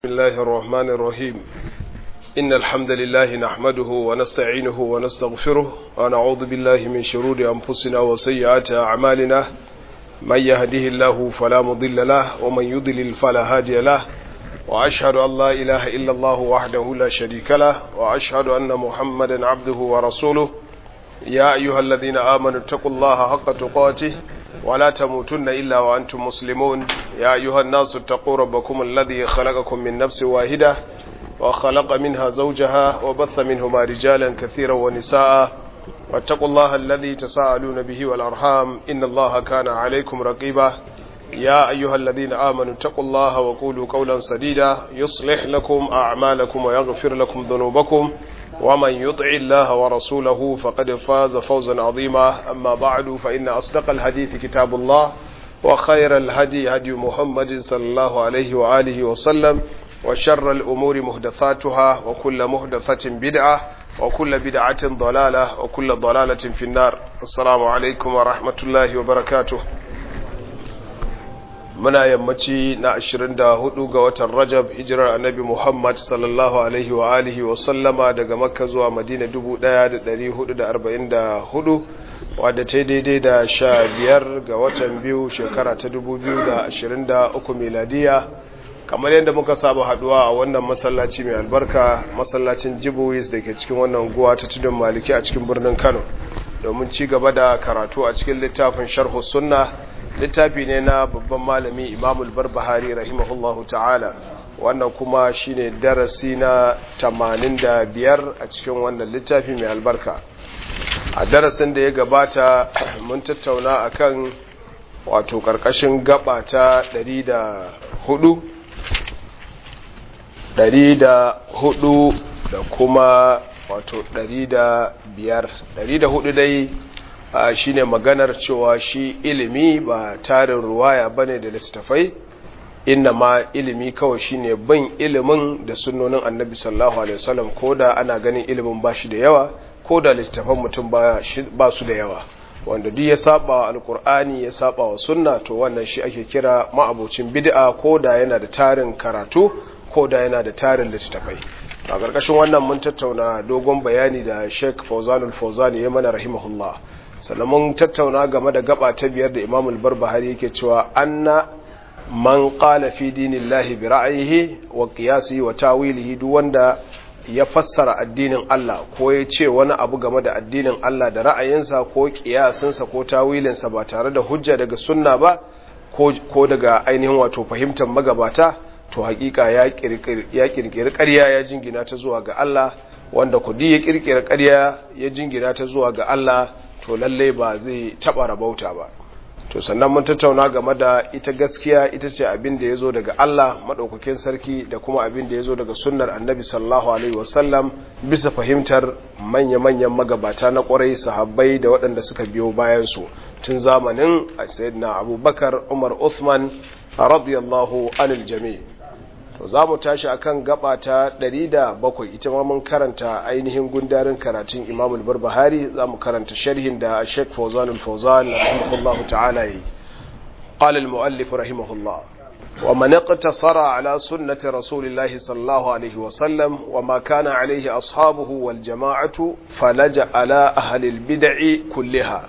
بسم الله الرحمن الرحيم إن الحمد لله نحمده ونستعينه ونستغفره ونعوذ بالله من شرور أنفسنا وسيئات أعمالنا من يهده الله فلا مضل له ومن يضلل فلا هادي له وأشهد أن لا إله إلا الله وحده لا شريك له وأشهد أن محمدا عبده ورسوله يا أيها الذين آمنوا اتقوا الله حق تقاته ولا تموتن إلا وأنتم مسلمون يا أيها الناس اتقوا ربكم الذي خلقكم من نفس واحدة وخلق منها زوجها وبث منهما رجالا كثيرا ونساء واتقوا الله الذي تساءلون به والأرحام إن الله كان عليكم رقيبا يا أيها الذين آمنوا اتقوا الله وقولوا قولا سديدا يصلح لكم أعمالكم ويغفر لكم ذنوبكم ومن يطع الله ورسوله فقد فاز فوزا عظيما أما بعد فإن أصدق الحديث كتاب الله وخير الهدي هدي محمد صلى الله عليه وآله وسلم وشر الأمور مهدثاتها وكل مهدثة بدعة وكل بدعة ضلالة وكل ضلالة في النار السلام عليكم ورحمة الله وبركاته muna yammaci na 24 ga watan Rajab hijirar Annabi Muhammad sallallahu alaihi wa alihi wa sallama daga Makka zuwa Madina 1444 wadda ta daidai da 15 ga watan biyu shekara ta 2023 miladiya kamar yadda muka saba haduwa a wannan masallaci mai albarka masallacin Jibuwis da ke cikin wannan guwa ta tudun Maliki a cikin birnin Kano domin ci gaba da karatu a cikin littafin Sharh Sunna littafi ne na babban malami imamul barbahari rahimahullahu ta'ala wannan kuma shine darasi na 85 a cikin wannan littafi mai albarka a darasin da ya gabata mun tattauna akan wato karkashin gaba ta 104 104 da kuma wato 105 104 dai Uh, shine maganar cewa shi ilimi ba tarin ruwaya bane da littattafai inna ma ilimi kawai shine bin ilimin da sunnonin annabi sallallahu alaihi wasallam koda ana ganin ilimin ba shi da yawa koda littattafan mutum ba su da yawa wanda duk ya saba wa alkur'ani ya saba wa sunna to wannan shi ake kira ma'abocin bid'a koda yana da tarin karatu koda yana da tarin littattafai a ƙarƙashin wannan mun tattauna dogon bayani da Sheikh Fawzanul Fawzani ya mana rahimahullah sannan mun tattauna game da gaba ta biyar da imamul barbahari yake cewa anna man qala fi dinillahi bi ra'yihi wa qiyasihi wa tawilihi duk wanda ya fassara addinin Allah ko ya ce wani abu game da addinin Allah da ra'ayinsa ko kiyasinsa ko tawilinsa ba tare da hujja daga sunna ba ko daga ainihin wato fahimtar magabata to hakika ya kirkiri ƙarya ya jingina ta zuwa ga Allah wanda kudi ya kirkiri ƙarya ya jingina ta zuwa ga Allah to lalle ba zai taba rabauta ba to sannan mun tattauna game da ita gaskiya ita ce abin da ya zo daga Allah maɗaukakin sarki da kuma abin da ya zo daga sunnar annabi sallallahu alaihi wasallam bisa fahimtar manya-manyan magabata na ƙwarai sahabbai da waɗanda suka biyo bayansu tun zamanin sayyidina abubakar umar uthman radiyallahu anil jami' to za mu tashi akan gaba ta 107 ita ma mun karanta ainihin gundarin karatun Imam al-Barbahari za mu karanta sharhin da Sheikh Fawzan al-Fawzan rahimahullah ta'ala yi qala al-muallif rahimahullah wa man iqtasara ala sunnati rasulillahi sallallahu alaihi wa sallam wa ma kana alaihi ashabuhu wal jama'atu falaja ala ahli al-bid'i kulliha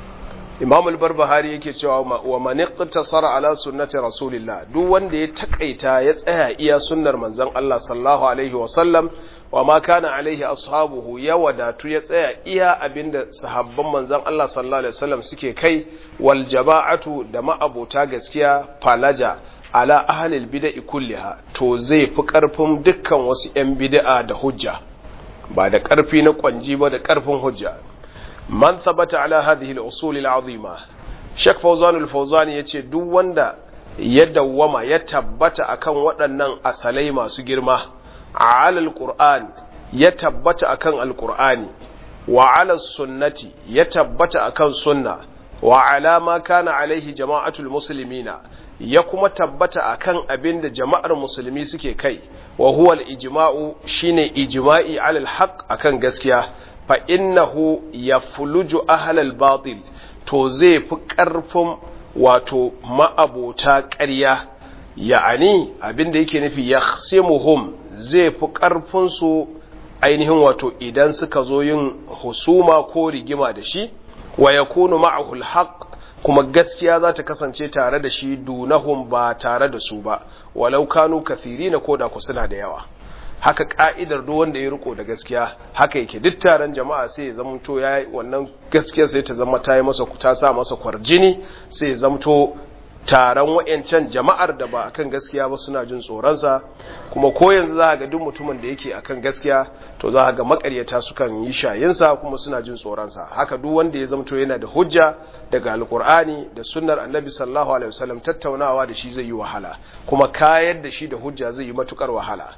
imam al-barbahari yake cewa wa man iqtasara ala sunnati rasulillah duk wanda ya takaita ya tsaya iya sunnar manzon Allah sallallahu alaihi wa sallam wa ma kana alaihi ashabuhu ya wadatu ya tsaya iya abinda sahabban manzon Allah sallallahu alaihi wasallam suke kai wal jama'atu da ma'abota gaskiya falaja ala ahlil bid'i kulliha to zai fi karfin dukkan wasu yan bid'a da hujja ba da karfi na kwanji ba da karfin hujja man thabata ala hadhihi al-usul al-azima Sheikh Fawzan al-Fawzan yace duk wanda ya dawwama ya tabbata akan waɗannan asalai masu girma ala al-Qur'an ya tabbata akan al-Qur'ani wa ala sunnati ya tabbata akan sunna wa ala ma kana alaihi jama'atul muslimina ya kuma tabbata akan abin da jama'ar musulmi suke kai wa huwa al-ijma'u shine ijma'i ala al-haq akan gaskiya fa innahu ya fuluju ahalal batil to zai fi ƙarfin wato ma'abota ƙarya ya'ani abinda yake nufi yakhsimuhum zai fi karfin su ainihin wato idan suka zo yin husuma ko rigima da shi wa yakunu ma'ahu alhaq kuma gaskiya za ta kasance tare da shi dunahum ba tare da su ba walau kanu kathirina ko da ku suna da yawa haka ka'idar duk wanda ya riko da gaskiya haka yake duk taron jama'a sai ya zamto ya wannan gaskiya sai ta zama ta yi masa ta sa masa kwarjini sai ya zamto taron wayancan jama'ar da ba akan gaskiya ba suna jin tsoronsa kuma ko yanzu za ga duk mutumin da yake akan gaskiya to za ga makaryata sukan yi shayinsa kuma suna jin tsoronsa haka duk wanda ya zamto yana da hujja daga alkur'ani da sunnar annabi sallallahu alaihi wasallam tattaunawa da shi zai yi wahala kuma kayar da shi da hujja zai yi matukar wahala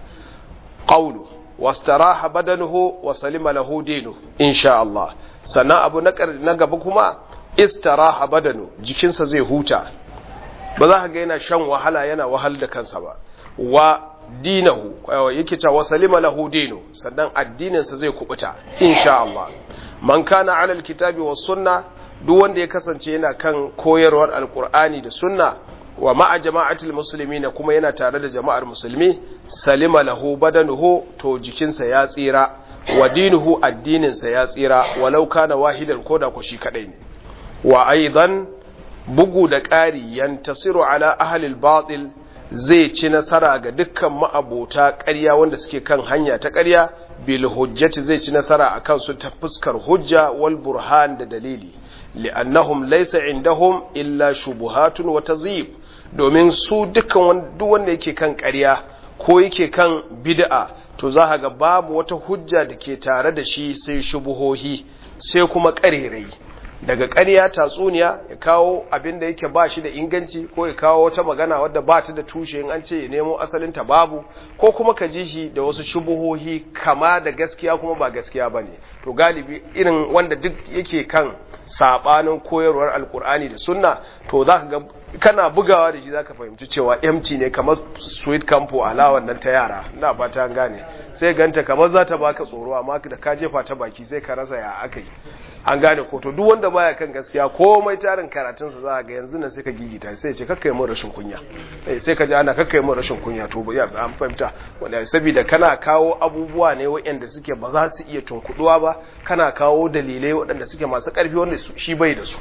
qawlu wastaraha badanuhu wa salima lahu dinu insha Allah sannan abu na gaba kuma istaraha badanu jikinsa zai huta ba za ka ga yana shan wahala yana wahal da kansa ba wa dinahu yake cewa wa salima lahu dinu sannan addininsa zai kubuta insha Allah man kana ala alkitabi was sunna duk wanda ya kasance yana kan koyarwar alqur'ani da sunna wa ma'a jama'atul muslimin kuma yana tare da jama'ar musulmi salima lahu badanuhu to jikinsa ya tsira wa dinuhu addininsa ya tsira walau kana wahidan koda ko shi kadai ne wa aidan bugu da ƙari yantasiru ala ahlil batil zai ci nasara ga dukkan ma'abota ƙarya wanda suke kan hanya ta ƙarya bil hujjati zai ci nasara akan su ta fuskar hujja wal burhan da dalili li'annahum laysa indahum illa shubuhatun wa tazib domin su dukkan duk wanda yake kan ƙarya ko yake kan bid'a to za ga babu wata hujja da ke tare da shi sai shubuhohi sai kuma ƙarerai daga ƙarya tatsuniya ya kawo abin da yake ba shi da inganci ko ya kawo wata magana wadda ba ta da tushe in an ce ya nemo asalinta babu ko kuma ka ji shi da wasu shubuhohi kama da gaskiya kuma ba gaskiya ba ne to galibi irin wanda duk yake kan saɓanin koyarwar alkur'ani da sunna to za ka ga kana bugawa da shi za ka fahimci cewa empty ne kamar sweet campo alawan nan ta yara ina ba ta gane sai ganta kamar za ta baka tsoro amma da ka jefa ta baki sai ka rasa ya aka yi an gane ko to duk wanda baya kan gaskiya komai tarin karatunsa za ga yanzu nan sai ka gigita sai ce kakkai mun rashin kunya sai ka ji ana kakkai mun rashin kunya to ya an fahimta wanda saboda kana kawo abubuwa ne waɗanda suke ba za su iya tunkuduwa ba kana kawo dalilai waɗanda suke masu ƙarfi wanda shi bai da su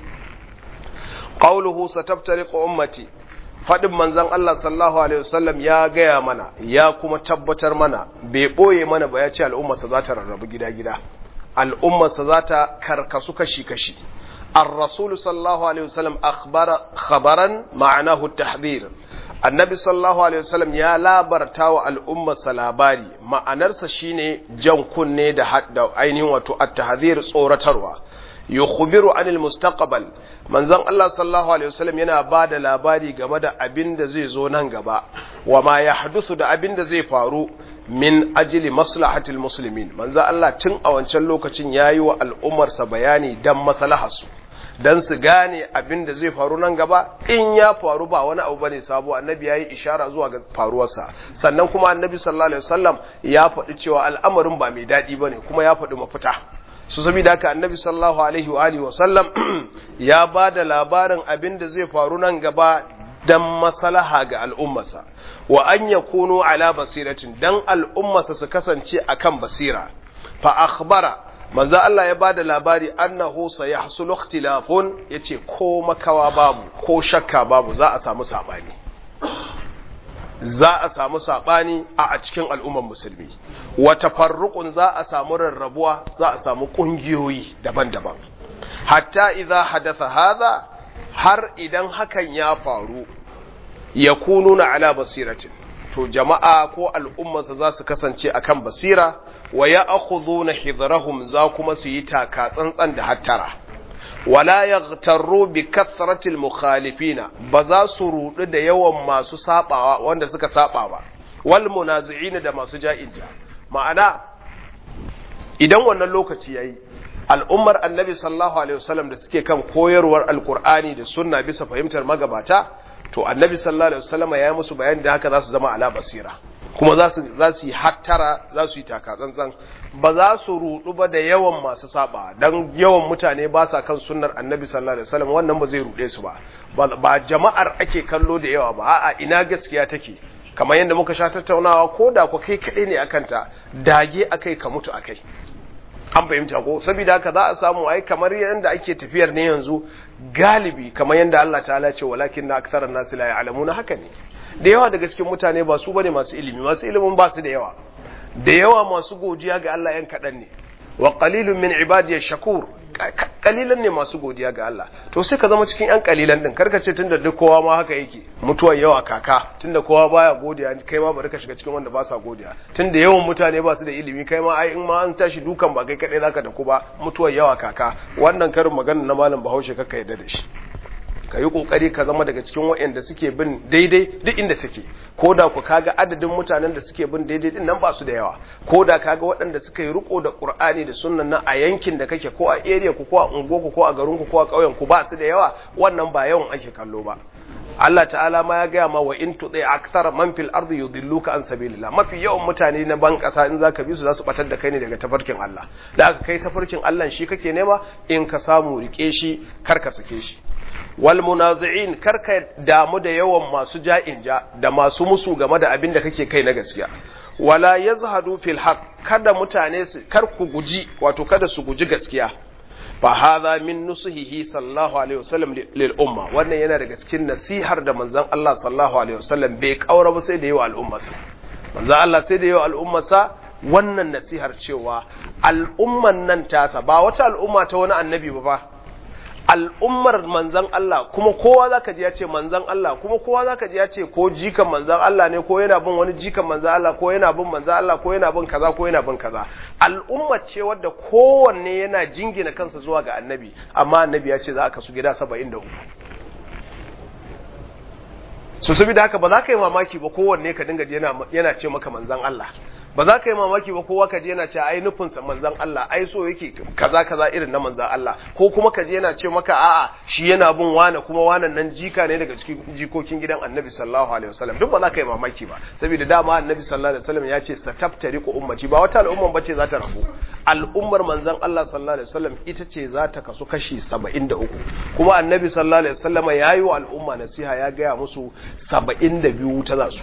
qawluhu sataftariqu ummati fadin manzon Allah sallallahu alaihi wasallam ya gaya mana ya kuma tabbatar mana bai boye mana ba ya ce al'ummarsa za ta rarrabu gida-gida al'ummarsa za ta karkasu kashi-kashi الرسول صلى الله عليه وسلم أخبر خبرا معناه التحذير النبي صلى الله عليه وسلم يا labarta wa al'ummarsa labari ma'anarsa shine jan kunne da hadda ainihin wato at-tahdhir tsoratarwa yukhbiru anil mustaqbal manzon Allah sallallahu alaihi wasallam yana bada labari game da abin da zai zo nan gaba wa ma yahdusu da abin da zai faru min ajili maslahatil muslimin manzon Allah tun a wancan lokacin yayi wa al'ummarsa bayani dan maslaharsu dan su gane abin da zai faru nan gaba in ya faru ba wani abu bane sabo annabi yayi ishara zuwa ga faruwarsa sannan kuma annabi sallallahu alaihi wasallam ya faɗi cewa al'amarin ba mai daɗi bane kuma ya faɗi mafita su saboda haka annabi sallallahu alaihi wa alihi wasallam ya ba da labarin abin da zai faru nan gaba dan maslaha ga al'ummarsa wa an yakunu ala basiratin dan al'ummarsa su kasance akan basira fa akhbara manzo Allah ya bada labari annahu sayahsul ikhtilafun yace ko makawa babu ko shakka babu za a samu sabani za a samu sabani a a cikin al'ummar musulmi wa tafarruqun za a samu rarrabuwa za a samu kungiyoyi daban-daban hatta idza hadatha hadha har idan hakan ya faru yakununa ala basiratin to jama'a ko al'ummarsa za su kasance akan basira wa ya akhudhuna hidrahum za kuma su yi taka tsantsan da hattara wala yaghtarru bi kathratil mukhalifina ba za su rudu da yawan masu sabawa wanda suka saba ba wal munazi'ina da masu ja'inja ma'ana idan wannan lokaci yayi al'ummar annabi sallallahu alaihi wasallam da suke kan koyarwar alqur'ani da sunna bisa fahimtar magabata to annabi sallallahu alaihi wasallam ya yi musu bayani da haka za su zama ala basira kuma za su za su yi hattara za su yi taka tsantsan ba za su rudu ba da yawan masu saba dan yawan mutane ba sa kan sunnar annabi sallallahu alaihi wasallam wannan ba zai rude su ba ba jama'ar ake kallo da yawa ba a'a ina gaskiya take kamar yadda muka sha tattaunawa ko da ku kai kaɗai ne akan ta dage akai ka mutu akai an fahimta ko saboda haka za a samu ai kamar yadda ake tafiyar ne yanzu galibi kamar yadda Allah ta'ala ce walakin na aktharan nasi la ya'lamuna haka ne da yawa daga cikin mutane ba su bane masu ilimi masu ilimin ba su da yawa da yawa masu godiya ga Allah yan kaɗan ne wa qalilun min ibadiyash shakur kalilan ne masu godiya ga Allah to sai ka zama cikin yan kalilan din karka ce tunda duk kowa ma haka yake mutuwar yawa kaka tunda kowa baya godiya kai ma bari ka shiga cikin wanda ba sa godiya tunda yawan mutane ba su da ilimi kai ma ai in ma an tashi dukan ba kai kadai zaka da ku ba mutuwar yawa kaka wannan karin magana na malam Bahaushe kaka yarda da shi ka yi kokari ka zama daga cikin waɗanda suke bin daidai duk inda suke ko da ku kaga adadin mutanen da suke bin daidai din nan ba su da yawa ko da kaga waɗanda suka yi riko da qur'ani da sunnan nan a yankin da kake ko a area ku ko a unguwarku ko a garin ku ko a ƙauyen ku ba su da yawa wannan ba yawan ake kallo ba Allah ta'ala ma ya gaya ma wa in tuɗe akthar man fil ardi yudilluka an sabilillah mafi yawan mutane na ban ƙasa in zaka bi su za su batar da kai ne daga tafarkin Allah da aka kai tafarkin Allah shi kake nema in ka samu rike shi kar ka sake shi wal munazi'in karka damu da yawan masu ja'in ja da masu musu game da abin da kake kai na gaskiya wala yazhadu fil haqq kada mutane su kar ku guji wato kada su guji gaskiya fa hadha min nusuhihi sallallahu alaihi wasallam lil umma wannan yana daga cikin nasihar da manzon Allah sallallahu alaihi wasallam bai kaura ba sai da yawa al'ummarsa manzon Allah sai da yawa al'ummarsa wannan nasihar cewa al'umman nan tasa ba wata al'umma ta wani annabi ba fa al'ummar manzan Allah kuma kowa zaka ji ya ce manzan Allah kuma kowa zaka ji ya ce ko jikan manzan Allah ne ko yana bin wani jikan manzan Allah ko yana bin manzan Allah ko yana bin kaza ko yana bin kaza al'umma ce wadda kowanne yana jingina kansa zuwa ga annabi amma annabi ya ce za a kasu gida 73 so saboda haka ba za ka yi mamaki ba kowanne ka dinga yana ce maka manzan Allah ba za ka yi mamaki ba kowa ka je yana ce ai nufinsa manzan Allah ai so yake kaza kaza irin na manzan Allah ko kuma ka je yana ce maka a'a shi yana bin wane kuma wanan nan jika ne daga cikin jikokin gidan Annabi sallallahu alaihi wasallam duk ba za ka yi mamaki ba saboda dama Annabi sallallahu alaihi wasallam ya ce sataftariqu ummati ba wata al'umma bace za ta rabu al'ummar manzan Allah sallallahu alaihi wasallam ita ce za ta kasu kashi 73 kuma Annabi sallallahu alaihi wasallam ya yi wa al'umma nasiha ya gaya musu 72 ta za su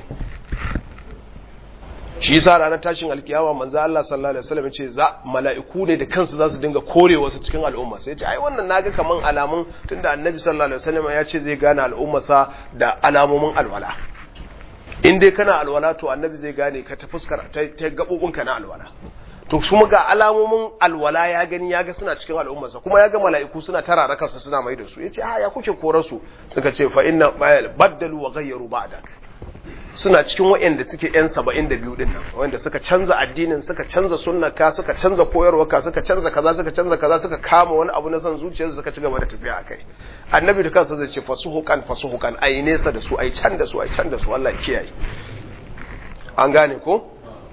shi yasa ranar tashin alkiyama manzo Allah sallallahu alaihi wasallam ce za mala'iku ne da kansu za su dinga kore wasu cikin al'umma sai ce ai wannan naga kaman alamun tunda annabi sallallahu alaihi wasallam ya ce zai gane al'ummarsa da alamomin alwala in dai kana alwala to annabi zai gane ka ta fuskar ta gabobinka na alwala to kuma ga alamomin alwala ya gani ya ga suna cikin al'ummarsa kuma ya ga mala'iku suna tarara kansu suna mai da su yace a ya kuke korar su suka ce fa inna baddalu wa ghayyaru ba'dak suna cikin waɗanda suke ‘yan saba'in da biyu ɗin nan wanda suka canza addinin suka canza sunnaka suka canza koyarwarka suka canza kaza suka canza kaza suka kama wani abu na son zuciyarsu suka ci gaba da tafiya a kai annabi da kansa zai ce fasuhukan fasuhukan ai nesa da su ai can da su ai can da su Allah kiyaye an gane ko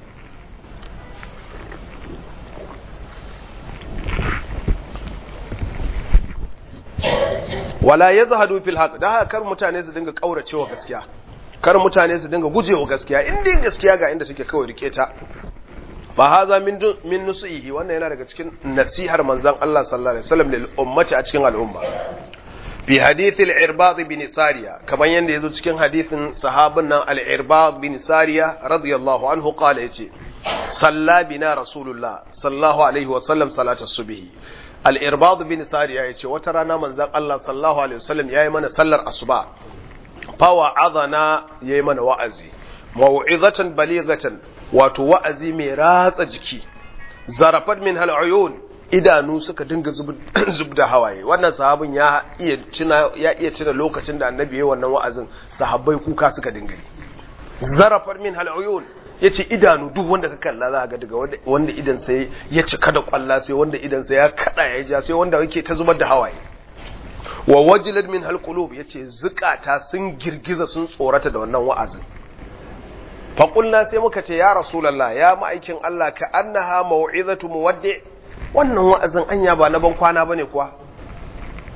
wala yazhadu fil haqq da haka kar mutane su dinga kauracewa gaskiya kar mutane su dinga gujewa gaskiya in dai gaskiya ga inda take kawai rike ta fa haza min min nusihi wannan yana daga cikin nasihar manzon Allah sallallahu alaihi wasallam lil ummati a cikin al'umma fi hadithil irbad bin sariya kamar yanda yazo cikin hadithin sahabin nan al irbad bin sariya radiyallahu anhu qala yace salla bina rasulullah sallallahu alaihi wasallam salata subhi al irbad bin sariya yace wata rana manzon Allah sallallahu alaihi wasallam yayi mana sallar asuba fawa azana ya yi mana wa'azi, mawu'izatan baligatan wato wa'azi mai ratsa jiki, zarafat min hal'ayun idanu suka dinga zub da hawaye, wannan sahabin ya iya cina lokacin da annabi ya wannan wa'azin sahabbai kuka suka dinga yi. Zarafat min hal'ayun ya ce idanu duk wanda ka kalla za ga daga wanda idan sai ya cika da kwalla sai wanda idan sai ya kada ya ja sai wanda yake ta zubar da hawaye. wa wajilat min halqulub yace zukata sun girgiza sun tsorata da wannan wa'azin fa qulna sai muka ce ya rasulullah ya ma'aikin Allah ka annaha mau'izatu muwaddi wannan wa'azin anya ba na ban kwana bane kuwa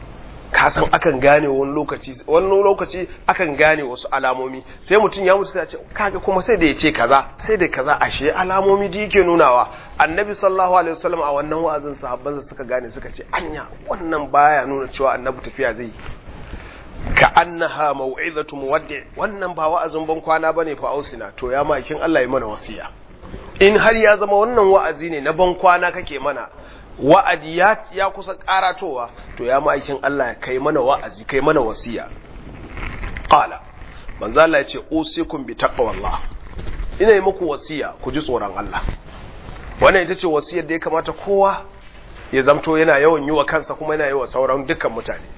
ka san akan gane wani lokaci wani lokaci akan gane wasu alamomi sai mutum ya mutu sai ya ce kaga kuma sai da ya ce kaza sai da kaza ashe alamomi da yake nunawa annabi sallallahu alaihi wasallam a wannan wa'azin sahabbansa suka gane suka ce anya wannan baya nuna cewa annabi tafiya zai ka annaha mau'izatu muwaddi wannan ba wa'azin ban kwana bane fa ausina to ya makin Allah ya mana wasiya in har ya zama wannan wa'azi ne na ban kwana kake mana wa'adi ya, ya kusa karatowa to ya ma'aikin Allah ya kai mana wa'azi kai mana wasiya qala manzo Allah ya ce usikum bi taqwallah ina yi muku wasiya ku ji tsoron Allah wannan ita ce wasiyar da ya kamata kowa ya zamto yana yawan yi wa kansa kuma yana yi wa sauran dukkan mutane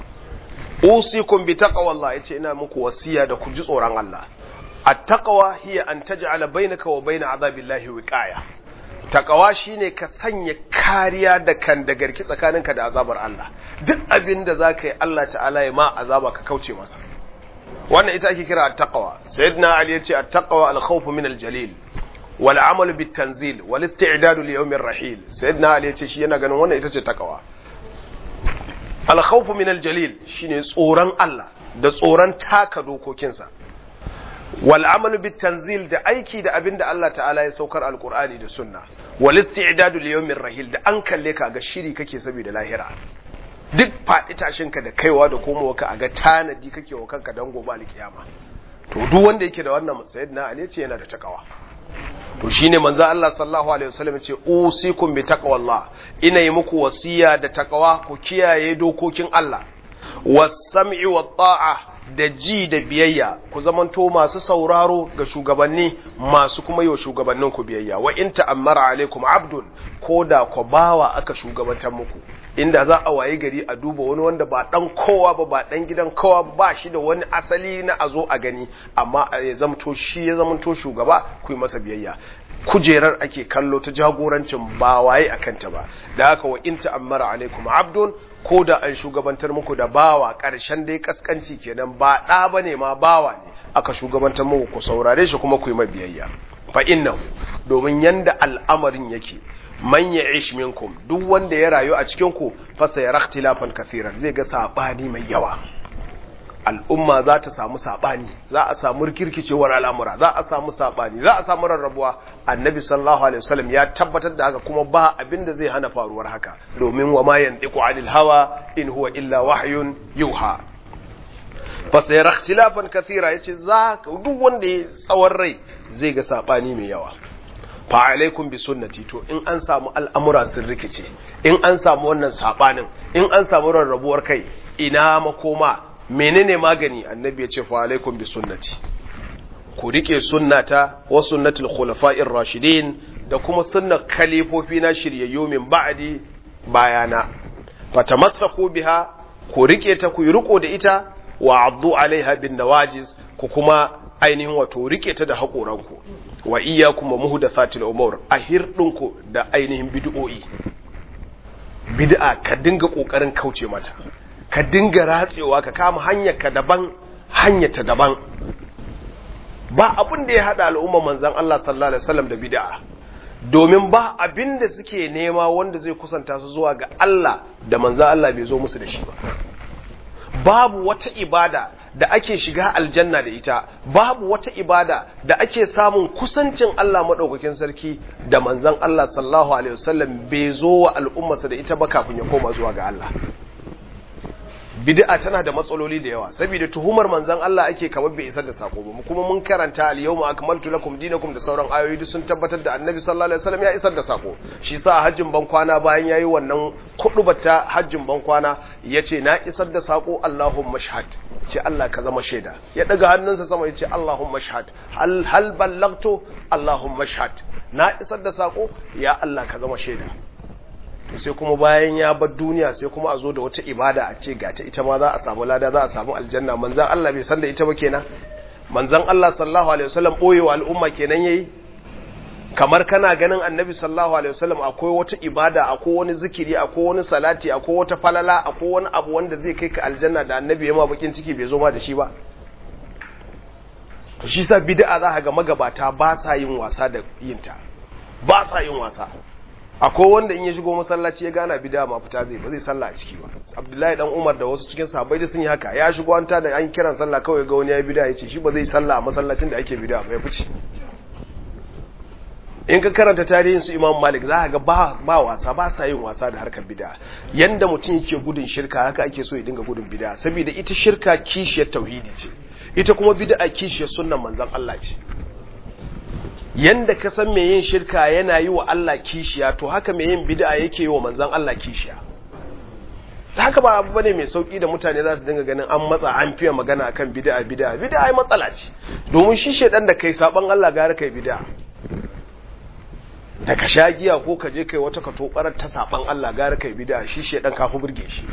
usikum bi taqwallah yace ina muku wasiya da ku ji tsoron Allah at-taqwa hiya an taj'ala bainaka wa bain azabillahi wiqaya taqwa shine ka sanya kariya da kan da garki tsakaninka da azabar Allah duk abin da zaka yi Allah ta'ala ya ma azaba ka kauce masa wannan ita ake kira at-taqwa sayyidina ali yace at-taqwa al-khawf min al-jalil wal amal bit tanzil wal isti'dad li yawm ar-rahil sayyidina ali yace shi yana ganin wannan ita ce taqwa al-khawf min al-jalil shine tsoron Allah da tsoron taka dokokinsa wal amalu bit tanzil da aiki da abin da Allah ta'ala ya saukar alqur'ani da sunna wal isti'dadu li yawmir rahil da an kalle ka ga shiri kake saboda lahira duk faɗi tashin ka da kaiwa da komowa ka ga tanadi kake wa kanka dan gobe alkiyama to duk wanda yake da wannan sayyidina ali ce yana da takawa to shine manzo Allah sallallahu alaihi wasallam ce usikum bi taqwallah ina yi muku wasiya da takawa ku kiyaye dokokin Allah was-sam'i wat-ta'a da ji da biyayya ku zamanto masu sauraro ga shugabanni masu kuma yi wa shugabannin ku biyayya wa in ta'ammara alaikum abdun ko da ku bawa aka shugabantar muku inda za a wayi gari a duba wani wanda ba dan kowa ba ba dan gidan kowa ba shi da wani asali na a zo a gani amma ya zamto shi ya zamanto shugaba ku yi masa biyayya kujerar ake kallo ta jagorancin ba waye a kanta ba da haka wa in ta'ammara alaikum abdun ko da an shugabantar muku da bawa ƙarshen dai kaskanci kenan ba ɗa ba ne ma bawa ne aka shugabantar muku ku saurare shi kuma ku yi mabiyayya fa innahu domin yanda al'amarin yake man ya'ish minkum duk wanda ya rayu a cikin ku fa sayara ikhtilafan kathiran zai ga sabani mai yawa al'umma za ta samu saɓani za a samu rikirkicewar al'amura za a samu saɓani za a samu rarrabuwa annabi sallallahu alaihi wasallam ya tabbatar da haka kuma ba abin da zai hana faruwar haka domin wa ma yantiqu anil hawa in huwa illa wahyun yuha fa sayara ikhtilafan kathira yace za duk wanda ya tsawon rai zai ga saɓani mai yawa fa alaikum bi sunnati to in an samu al'amura sun rikice in an samu wannan saɓanin in an samu rarrabuwar kai ina makoma menene magani annabi ya ce fa alaikum bi sunnati ku rike sunnata wa sunnatul khulafa'ir rashidin da kuma sunnar khalifofi na shiryayyu min ba'di bayana fatamassaku biha ku rike ta ku yi riko da ita wa addu alaiha bin nawajiz ku kuma ainihin wato rike ta da haƙoranku wa iyyakum wa muhdathatil umur a hirdinku da ainihin bid'o'i bid'a ka dinga kokarin kauce mata ka dinga ratsewa ka kama hanyar ka daban hanyar ta daban ba abin da ya hada al'umma manzan Allah sallallahu alaihi wasallam da bid'a domin ba abin da suke nema wanda zai kusanta su zuwa ga Allah da manzan Allah bai zo musu da shi ba babu wata ibada da ake shiga aljanna da ita babu wata ibada da ake samun kusancin Allah madaukakin sarki da manzan Allah sallallahu alaihi wasallam bai zo wa al'ummarsa da ita ba kafin ya koma zuwa ga Allah bid'a tana da matsaloli da yawa saboda tuhumar manzon Allah ake kamar bai isar da sako ba kuma mun karanta al yawma akmaltu lakum dinakum da sauran ayoyi duk sun tabbatar da annabi sallallahu alaihi wasallam ya isar da sako shi sa hajjin ban kwana bayan yayi wannan kudubata hajjin ban kwana yace na isar da sako Allahumma shahad ce Allah ka zama shaida ya daga hannunsa sama yace Allahumma shahad hal hal ballagtu Allahumma shahad na isar da sako ya Allah ka zama shaida to sai kuma bayan ya bar duniya sai kuma a zo da wata ibada a ce ga ta ita ma za a samu lada za a samu aljanna manzan Allah bai san da ita ba kenan manzan Allah sallallahu alaihi wasallam boyewa al'umma kenan yayi kamar kana ganin annabi sallallahu alaihi wasallam akwai wata ibada akwai wani zikiri akwai wani salati akwai wata falala akwai wani abu wanda zai kai ka aljanna da annabi ya ma bakin ciki bai zo ma da shi ba to shi sa bid'a za ka ga magabata ba sa yin wasa da yinta ba sa yin wasa akwai wanda in ya shigo masallaci ya gana bid'a ma fita zai ba zai sallah a ciki ba Abdullahi dan Umar da wasu cikin sahabbai da sun yi haka ya shigo an tada an kiran sallah kawai ga wani ya bid'a ya ce shi ba zai sallah a masallacin da ake bid'a ba ya fice in ka karanta tarihin su Imam Malik za ka ga ba ba wasa ba sa yin wasa da harkar bid'a yanda mutum yake gudun shirka haka ake so ya dinga gudun bid'a saboda ita shirka kishiyar tauhidi ce ita kuma bid'a kishiyar sunnan manzon Allah ce yanda ka san mai yin shirka yana yi wa Allah kishiya to haka mai yin bid'a yake yi wa manzon Allah kishiya haka ba abu bane mai sauki da mutane za su dinga ganin an matsa an fiye magana akan bid'a bid'a bid'a ai matsala ce domin shi shedan da kai saban Allah gara kai bid'a da ka sha giya ko ka je kai wata ka tobarar ta saban Allah gara kai bid'a shi shedan kafi burge shi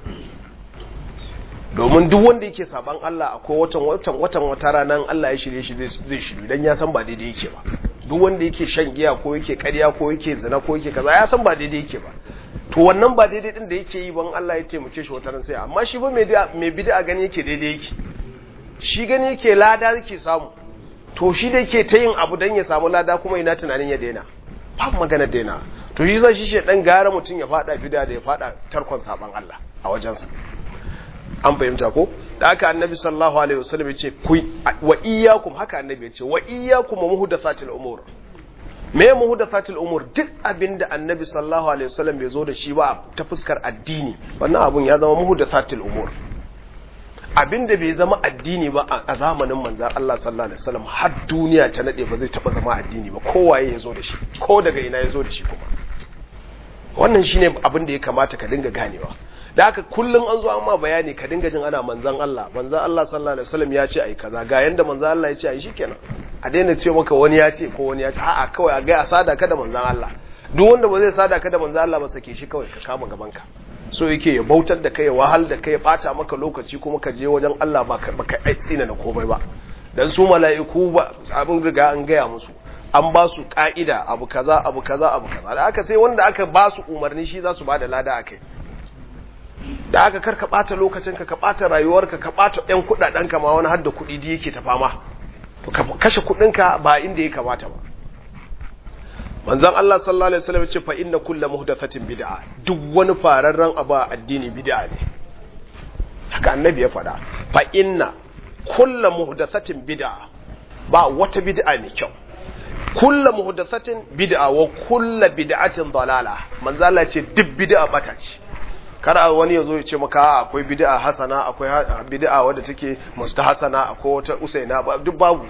domin duk wanda yake saban Allah akwai watan watan watan wata ranar Allah ya shirye shi zai shiru dan ya san ba daidai yake ba duk wanda yake shan giya ko yake ƙarya ko yake zina ko yake kaza ya san ba daidai yake ba to wannan ba daidai din da yake yi ban Allah ya taimake shi wata ran sai amma shi ba mai bid'a gani yake daidai yake shi gani yake lada yake samu to shi da yake ta yin abu dan ya samu lada kuma ina tunanin ya daina ba magana daina to shi sai shi shedan gara mutum ya fada bid'a da ya fada tarkon saban Allah a wajensa an fahimta ko da haka annabi sallallahu alaihi wasallam ya ce ku wa iyyakum haka annabi ya ce wa iyyakum muhdathatil umur me muhdathatil umur duk abinda annabi sallallahu alaihi wasallam bai zo da shi ba ta fuskar addini wannan abun ya zama muhdathatil umur abinda bai zama addini ba a zamanin manzon Allah sallallahu alaihi wasallam har duniya ta nade ba zai taba zama addini ba kowaye ya zo da shi ko daga ina ya zo da shi kuma wannan shine abin da ya kamata ka dinga ganewa da haka kullum an zo an ma bayani ka dinga jin ana manzan Allah manzan Allah sallallahu alaihi wasallam ya ce ai kaza ga yanda manzan Allah ya ce ai shikenan a daina ce maka wani ya ce ko wani ya ce a'a kawai a ga a sada ka da manzan Allah duk wanda ba zai sada ka da manzan Allah ba sake shi kawai ka kama gaban ka so yake ya bautar da kai ya wahal da kai ya bata maka lokaci kuma ka je wajen Allah ba ka baka tsina na komai ba dan su mala'iku ba abin riga an gaya musu an ba su ka'ida abu kaza abu kaza abu kaza da aka sai wanda aka ba su umarni shi za su ba da lada akai da aka karka bata lokacinka ka bata rayuwarka ka bata ɗan kuɗaɗenka ma wani har da kuɗi da yake ta fama to ka kashe kuɗinka ba inda ya kamata ba manzon Allah sallallahu alaihi wasallam ce fa inna kullu muhdathatin bid'a duk wani fararren abu a addini bid'a ne haka annabi ya faɗa fa inna kullu muhdathatin bid'a ba wata bid'a mai kyau kullu muhdathatin bid'a wa kullu bid'atin dalala manzo Allah ce duk bid'a bata ce kar wani ya zo ya ce maka akwai bid'a hasana akwai bid'a wadda take mustahasana akwai wata usaina duk babu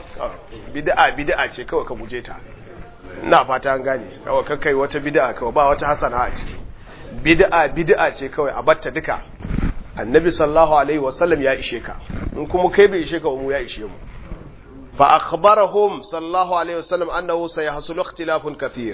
bid'a bid'a ce kawai ka guje ta ina fata an gane kawai ka kai wata bid'a kawai ba wata hasana a ciki bid'a bid'a ce kawai a batta duka annabi sallallahu alaihi wasallam ya ishe ka in kuma kai bai ishe ka mu ya ishe mu fa akhbarahum sallallahu alaihi wasallam annahu sayahsulu ikhtilafun kathir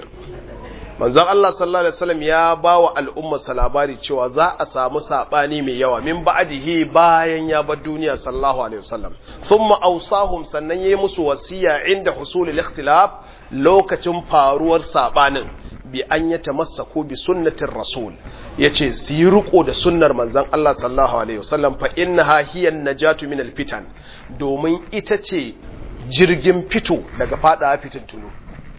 manzon Allah sallallahu alaihi wasallam ya ba wa al'ummarsa labari cewa za a samu sabani mai yawa min ba'dihi bayan ya bar duniya sallallahu alaihi wasallam thumma awsahum sannan yayi musu wasiya inda husul al-ikhtilaf lokacin faruwar sabanin bi an yatamassaku bi sunnatir rasul yace su yi riko da sunnar manzon Allah sallallahu alaihi wasallam fa innaha hiya najatu min al-fitan domin ita ce jirgin fito daga fada fitintunu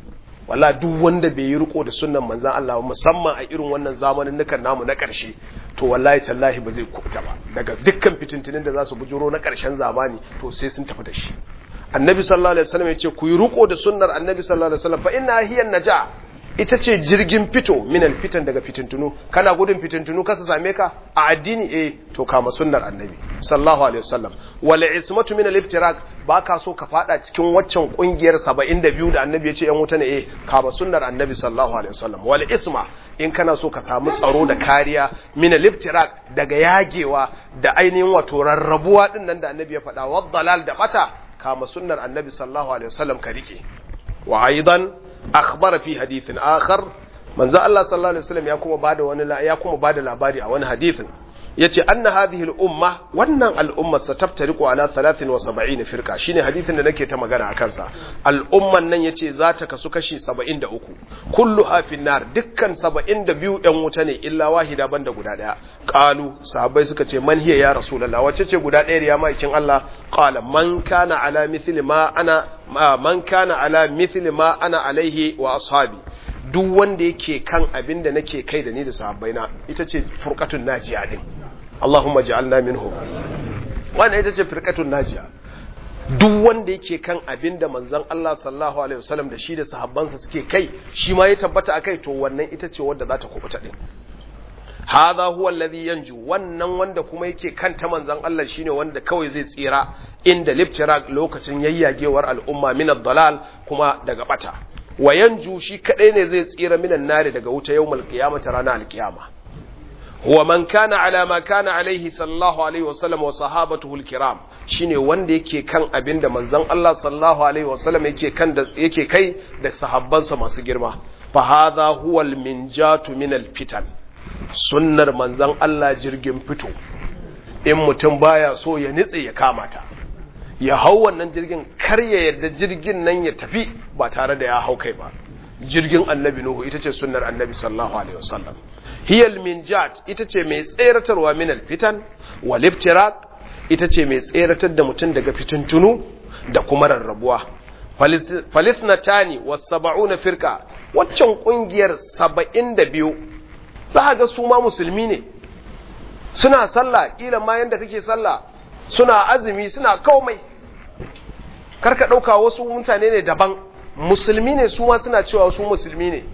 wala duk wanda bai yi riko da sunnan manzan Allah musamman a irin wannan zamanin nukan namu na ƙarshe to wallahi tallahi ba zai kubuta ba daga dukkan fitintinin da za su bujuro na ƙarshen zamani to sai sun tafi da shi annabi sallallahu alaihi wasallam ya ce ku yi riko da sunnar annabi sallallahu alaihi wasallam fa inna hiya naja ita ce jirgin fito minal fitan daga fitintunu kana gudun fitintunu kasa same ka a addini eh to kama sunnar annabi sallallahu alaihi wasallam wal ismatu min al iftirak ba ka so ka fada cikin waccan kungiyar 72 da annabi ya ce yan wuta ne eh kama sunnar annabi sallallahu alaihi wasallam wal isma in kana so ka samu tsaro da kariya min al iftirak daga yagewa da ainihin wato rarrabuwa din nan da annabi ya faɗa wa dalal da bata kama sunnar annabi sallallahu alaihi wasallam ka rike wa aidan akhbara fi hadithin akhar manzo Allah sallallahu alaihi wasallam ya kuma bada wani ya kuma bada labari a wani hadithin yace anna hadhihi al-umma wannan al'umma sataftariqu ala 73 firqa shine hadithin da nake ta magana akan sa al'umman nan yace za ta kasu kashi 73 kullu hafin nar dukkan 72 ɗan wuta ne illa wahida banda guda daya qalu sahabbai suka ce man hiya ya rasulullah wace ce guda ɗaya ya maikin Allah qala man kana ala mithli ma ana man kana ala mithli ma ana alaihi wa ashabi duk wanda yake kan abin da nake kai da ni da sahabbaina ita ce furqatun najiya din Allahumma ja'alna minhum wannan ita ce furqatun najiya duk wanda yake kan abin da manzon Allah sallallahu alaihi wasallam da shi da sahabbansa suke kai shi ma ya tabbata akai to wannan ita ce wadda za ta kubuta din hadha huwa alladhi yanju wannan wanda kuma yake kan ta manzon Allah shine wanda kawai zai tsira inda liftirak lokacin yayyagewar al'umma min ad-dalal kuma daga bata wa yanju shi kadai ne zai tsira minan nari daga wuta yawmal qiyamati ranar alqiyama huwa man kana ala ma kana alaihi sallallahu alaihi wasallam wa sahabatuhu alkiram shine wanda yake kan abinda manzon Allah sallallahu alaihi wasallam yake kan da yake kai da sahabbansa masu girma fa hadha huwa alminjatu min alfitan sunnar manzon Allah jirgin fito in mutum baya so ya nitse ya kamata ya hau wannan jirgin kar ya yarda jirgin nan ya tafi ba tare da ya hau kai ba jirgin annabi nuhu ita ce sunnar annabi sallallahu alaihi wasallam hiyal minjat ita ce mai tseratarwa min alfitan wal iftiraq ita ce mai tseratar da mutum daga fitintunu da kuma rarrabuwa falisnatani was sab'una firqa waccan kungiyar 72 za ga su ma musulmi ne suna sallah kila ma yanda kake sallah suna azumi suna komai karka ɗauka wasu mutane ne daban musulmi ne su ma suna cewa su musulmi ne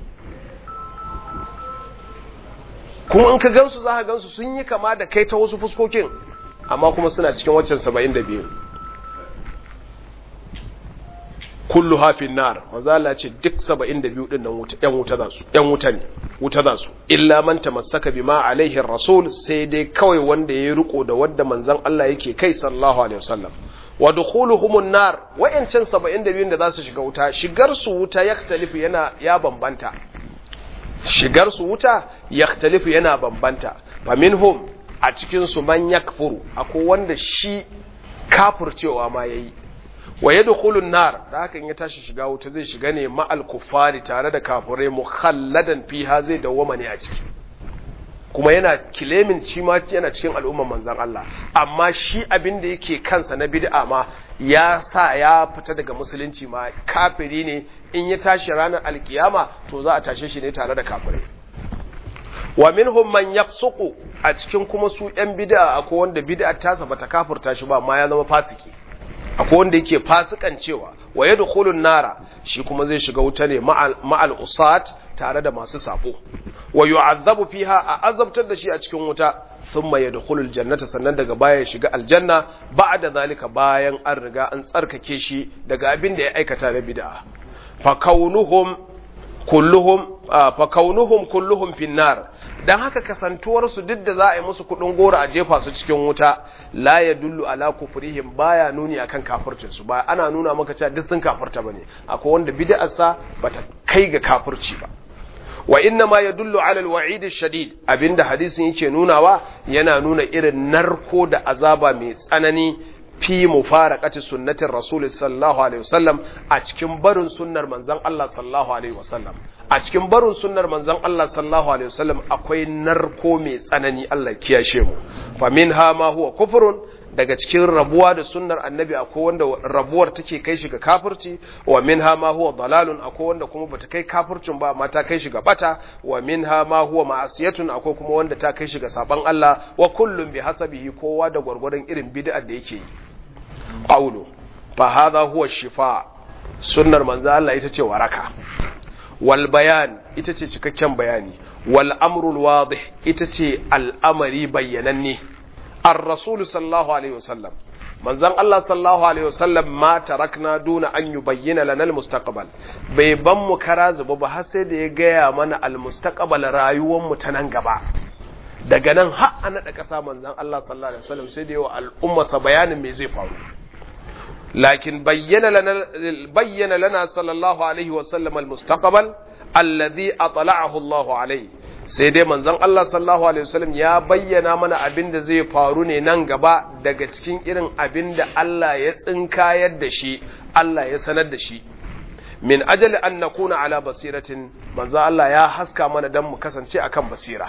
kuma in ka gansu za ka gansu sun yi kama da kai ta wasu fuskokin amma kuma suna cikin waccan saba'in da biyu kullu hafin nar manzala ce duk saba'in da biyu ɗin wuta ‘yan wuta za su ‘yan wuta ne wuta za su illa man tamassaka bima alaihi rasul sai dai kawai wanda ya riko da wadda manzon Allah yake kai sallallahu alaihi wasallam wa dukhuluhumun nar wayancan 72 da za su shiga wuta shigar su wuta yaktalifu yana ya bambanta shigar su wuta yaktalifu yana bambanta faminhum a cikin su man yakfuru akwai wanda shi kafircewa ma yayi wa yadkhulun nar da haka in ya tashi shiga wuta zai shiga ne ma'al kuffari tare da kafirai mukhalladan fiha zai dawwama ne a ciki kuma yana kilemin shi ma yana cikin al'umman manzan Allah amma shi abin da yake kansa na bid'a ma ya sa ya fita daga musulunci ma kafiri ne in ya tashi ranar alkiyama to za a tashe shi ne tare da kafirai wa minhum man yafsuqu a cikin kuma su yan bid'a akwai wanda bid'a tasa bata kafirta shi ba amma ya zama fasiki akwai wanda yake fasikancewa wa yadkhulun nara shi kuma zai shiga wuta ne ma'al usat tare da masu sabo wa yu'azzabu fiha a azabtar da shi a cikin wuta thumma yadkhulul jannata sannan daga baya ya shiga aljanna ba'da zalika bayan an riga an tsarkake shi daga abin da ya aikata na bid'a fa kaunuhum kulluhum fa kaunuhum kulluhum finnar dan haka kasantuwar su duk da za a yi musu kudin gora a jefa su cikin wuta la yadullu ala kufrihim baya nuni akan kafircin su ba ana nuna maka cewa duk sun kafirta bane akwai wanda bid'ar sa bata kai ga kafirci ba wa inna ma yadullu ala alwa'id shadid abinda hadisin yake nunawa yana nuna irin narko da azaba mai tsanani fi mufaraqati sunnatir rasul sallallahu alaihi wasallam a cikin barin sunnar manzon Allah sallallahu alaihi wasallam a cikin barin sunnar manzon Allah sallallahu alaihi wasallam akwai narko mai tsanani Allah kiyashe mu fa minha ma huwa kufrun daga cikin rabuwa da sunnar annabi akwai wanda rabuwar take kai shi ga kafirci wa minha ma huwa dalalun akwai wanda kuma bata kai kafircin ba amma ta kai shi ga bata wa minha ma huwa ma'asiyatun akwai kuma wanda ta kai shi ga saban Allah wa kullum bi hasabihi kowa da gwargwadon irin bid'ar da yake yi qawlu fa hadha huwa shifa sunnar manzo Allah ita ce waraka wal bayan ita ce cikakken bayani wal amrul wadih ita ce al'amari bayyananne الرسول صلى الله عليه وسلم من زن الله صلى الله عليه وسلم ما تركنا دون أن يبين لنا المستقبل bai ban mu kara zuba ba har sai da ya gaya mana almustaqbal rayuwar mu ta nan gaba daga nan har an da kasa manzon Allah sallallahu alaihi wasallam sai da yawa al'umma sa bayanin me zai faru lakin bayyana lana bayyana lana sallallahu alaihi wasallam almustaqbal alladhi atla'ahu Allah alaihi sai dai manzon Allah sallallahu alaihi wasallam ya bayyana mana abin da zai faru ne nan gaba daga cikin irin abin da Allah ya tsinkayar da shi Allah ya sanar da shi min ajali an nakuna ala basiratin manzon Allah ya haska mana dan mu kasance akan basira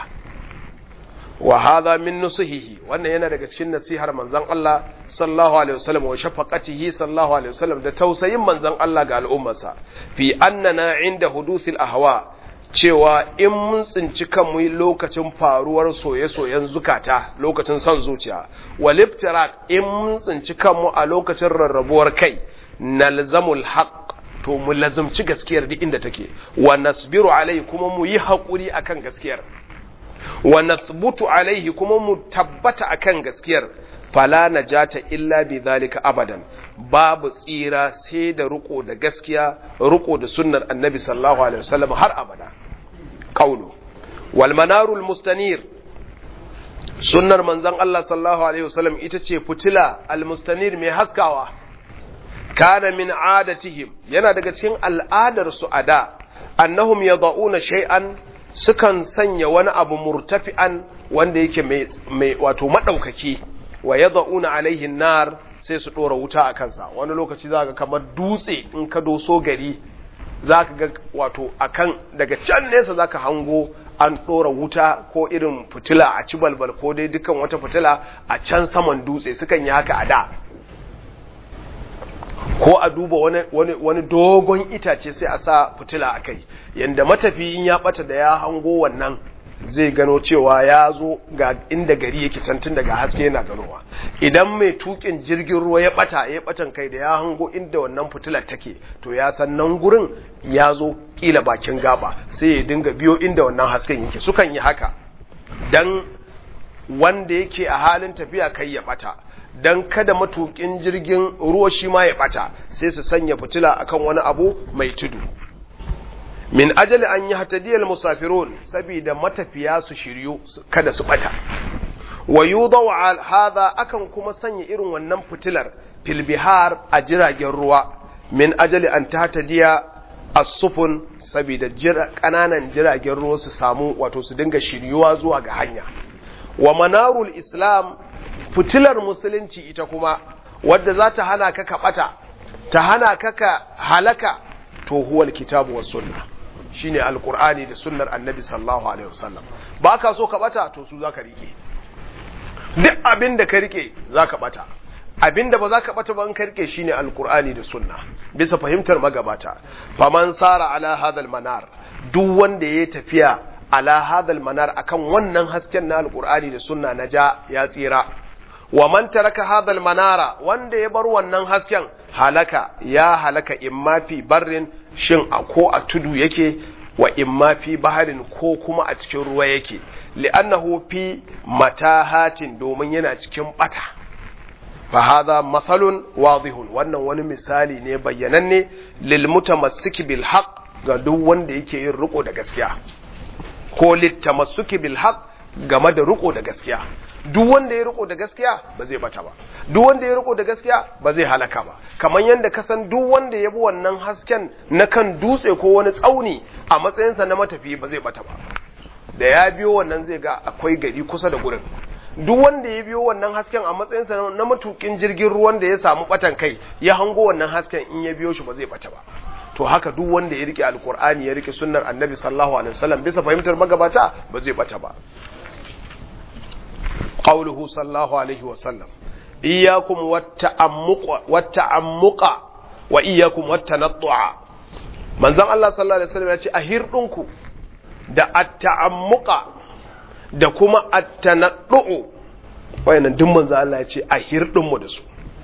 wa hadha min nusuhihi wannan yana daga cikin nasihar manzon Allah sallallahu alaihi wasallam wa shafaqatihi sallallahu alaihi wasallam da tausayin manzon Allah ga al'ummarsa fi annana inda huduthil ahwa cewa in mun tsinci kanmu lokacin faruwar soye-soyen zukata lokacin son zuciya waliftirak in mun tsinci kanmu a lokacin rarrabuwar kai nalzamul haqq to mu lazumci gaskiyar duk inda take wa nasbiru alai kuma mu yi haƙuri akan gaskiyar wa nathbutu alaihi kuma mu tabbata akan gaskiyar fala najata illa bi zalika abadan babu tsira sai da riko da gaskiya riko da sunnar annabi sallallahu alaihi wasallam har abada qawlu wal manarul mustanir sunnar manzon Allah sallallahu alaihi wasallam ita ce fitila al mustanir mai haskawa kana min adatihim yana daga cikin al'adar su ada annahum yad'una shay'an sukan sanya wani abu murtafi'an wanda yake mai wato madaukaki wa yad'una alaihi nar sai su dora wuta a kansa wani lokaci zaka kamar dutse in ka doso gari zaka ga wato akan daga can nesa zaka hango an dora wuta ko irin fitila a ci balbal ko dai dukan wata fitila a can saman dutse sukan yi haka a da ko a duba wani, wani, wani dogon itace sai a sa fitila a kai yadda matafiyin ya bata da ya hango wannan zai gano cewa ya zo ga inda gari yake cantin daga haske yana ganowa idan mai tukin jirgin ruwa ya bata ya batan kai da ya hango inda wannan fitilar take to ya san nan gurin ya zo kila bakin gaba sai ya dinga biyo inda wannan hasken yake sukan yi haka dan wanda yake a halin tafiya kai ya bata don kada matukin jirgin ruwa shi ma ya bata sai su sanya fitila akan wani abu mai tudu min ajali an yi hatadiyar musafirun saboda matafiya su shiryu kada su bata wa yudaw hadha akan kuma sanya irin wannan fitilar fil bihar a jiragen ruwa min ajali an tahtadiya as-sufun saboda kananan jiragen ruwa su samu wato su dinga shiryuwa zuwa ga hanya wa manarul islam fitilar musulunci ita kuma wadda za ta hana ka ka bata ta hana ka ka halaka to huwal kitabu was sunna shine alqur'ani da sunnar annabi sallallahu alaihi wasallam ba ka so ka bata to su zaka rike duk abin da ka rike zaka bata abin da ba za ka bata ba in ka rike shine alqur'ani da sunna bisa fahimtar magabata faman sara ala hadal manar duk wanda ya tafiya ala hadal manar akan wannan hasken na alqur'ani da sunna na ja ya tsira wa man taraka hadal manara wanda ya bar wannan hasken halaka ya halaka imma fi barrin shin a ko a tudu yake wa imma fi baharin ko kuma a cikin ruwa yake li'annahu fi matahatin domin yana cikin bata fa hadha mathalun wadihun wannan wani misali ne bayyananne lil mutamassiki bil haqq ga duk wanda yake yin riko da gaskiya ko littamassuki bil haqq game da riko da gaskiya duk wanda ya riko da gaskiya ba zai bata ba duk wanda ya riko da gaskiya ba zai halaka ba kamar yadda ka san duk wanda ya bi wannan hasken na kan dutse ko wani tsauni a matsayinsa na matafi ba zai bata ba da ya biyo wannan zai ga akwai gari kusa da gurin duk wanda ya biyo wannan hasken a matsayinsa na matukin jirgin ruwan da ya samu batan kai ya hango wannan hasken in ya biyo shi ba zai bata ba to haka duk wanda ya rike alkur'ani ya rike sunnar annabi sallallahu alaihi wasallam bisa fahimtar magabata ba zai bata ba قوله صلى الله عليه وسلم إياكم والتعمق والتعمق وإياكم والتنطع من زم الله صلى الله عليه وسلم يقول أهيرنكم da at-ta'ammuqa da kuma at-tanaddu wayannan duk manzo Allah ya ce a hirdin mu da su